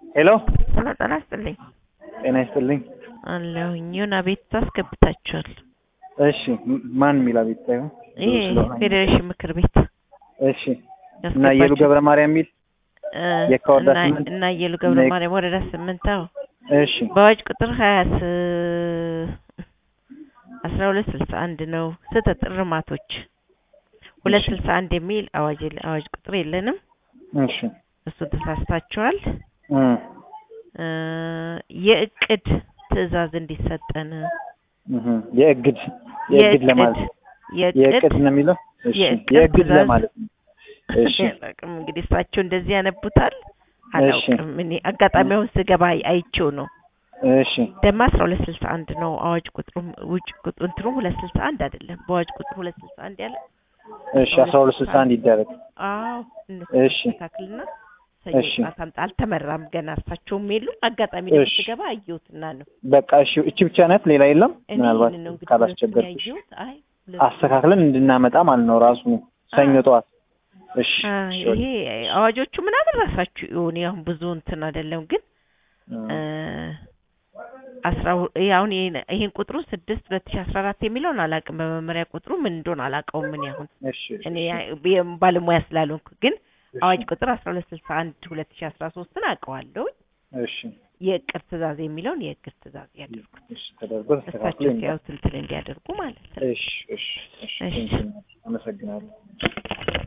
ሄሎ ሄሎ ጤና ይስጥልኝ ጤና ይስጥልኝ። አለሁኝ የሆነ አቤቱታ አስገብታችኋል። እሺ ም- ማን የሚል አቤት ሳይሆን ይሄ ፌዴሬሽን ምክር ቤት እሺ እና የሉ ገብረ ማርያም የሚል እ፣ የካ ወረዳ እና- ስምንት እና የሉ ገብረ እና- ማርያም ወረዳ ስምንት አዎ እሺ በአዋጅ ቁጥር ሀያ አስራ ሁለት ስልሳ አንድ ነው ስህተት እርማቶች ሁለት እሺ። ስልሳ አንድ የሚል አዋጅ የለ- አዋጅ ቁጥር የለንም እሺ እሱ ተሳስታችኋል እ እ፣ የእቅድ ትዕዛዝ እንዲሰጠን እህ የእግድ የእግድ ለማለት የእቅድ የእቅድ ነው የሚለው እሺ የእቅድ የእግድ ትዕዛዝ- ለማለት ነው እሺ አላውቅም እንግዲህ እሳቸው እንደዚህ ያነቡታል አላውቅም እኔ አጋጣሚ አሁን ስገባ አይ- አይቼው ነው እሺ ደግሞ አስራ ሁለት ስልሳ አንድ ነው አዋጅ ቁጥሩ ውጭ ቁጥሩ እንትኑ ሁለት ስልሳ አንድ አይደለም በአዋጅ ቁጥሩ ሁለት ስልሳ አንድ ያለ እሺ አስራ ሁለት ስልሳ አንድ ይደረግ አዎ እነሱ እሺ። ታክልና እሺ። ሰኞ ጠዋት አምጣ አልተመራም ገና እሳቸውም የሉም አጋጣሚ ደግሞ እሺ። ስገባ አየሁትና ነው በቃ እሺ እቺ ብቻ ናት ሌላ የለም እኔ ምናልባት ይህንን ነው እንግዲህ ሁለቱን ካላስቸገርኩሽ ያየሁት አይ ሁለቱን አስተካክለን እንድናመጣ ማለት ነው ራሱ ሰኞ አ- ጠዋት እሺ አ፣ እሺ፣ ይሄ አዋጆቹ ምናምን ራሳችሁ ይሁን አሁን ብዙ እንትን አይደለም ግን እ፣ አስራ ሁ- ይሄ አሁን ይሄን- ይሄን ቁጥሩ ስድስት ሁለት ሺ አስራ አራት የሚለውን አላውቅም። በመመሪያ ቁጥሩ ምን እንደሆነ አላውቀውም። ምን ያሁን እሺ እኔ ያ- ባለሙያ ስላልሆንኩ ግን እሺ፣ አዋጅ ቁጥር አስራ ሁለት ስልሳ አንድ ሁለት ሺ አስራ ሶስትን አውቀዋለሁ። እሺ የእቅድ ትእዛዝ የሚለውን የእቅድ ትእዛዝ ያደርጉት እሺ ተደርጎ ተስተካክሎ እሳቸው ይመጣል። ሲያዩት እንትን እንዲያደርጉ ማለት ነው። እሺ እሺ እሺ እሺ። ቴንኪው፣ አመሰግናለሁ።